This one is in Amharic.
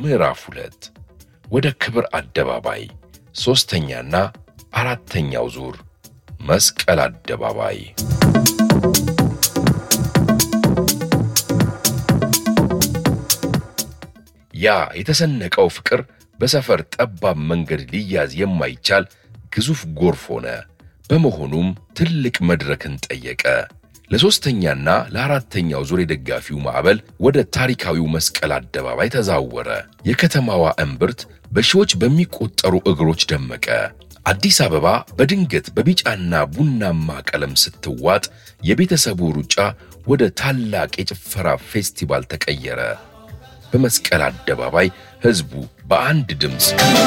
ምዕራፍ ሁለት ወደ ክብር አደባባይ ሦስተኛና አራተኛው ዙር መስቀል አደባባይ ያ የተሰነቀው ፍቅር በሰፈር ጠባብ መንገድ ሊያዝ የማይቻል ግዙፍ ጎርፍ ሆነ። በመሆኑም ትልቅ መድረክን ጠየቀ። ለሦስተኛና ለአራተኛው ዙር የደጋፊው ማዕበል ወደ ታሪካዊው መስቀል አደባባይ ተዛወረ። የከተማዋ እምብርት በሺዎች በሚቆጠሩ እግሮች ደመቀ። አዲስ አበባ በድንገት በቢጫና ቡናማ ቀለም ስትዋጥ የቤተሰቡ ሩጫ ወደ ታላቅ የጭፈራ ፌስቲቫል ተቀየረ። በመስቀል አደባባይ ሕዝቡ በአንድ ድምፅ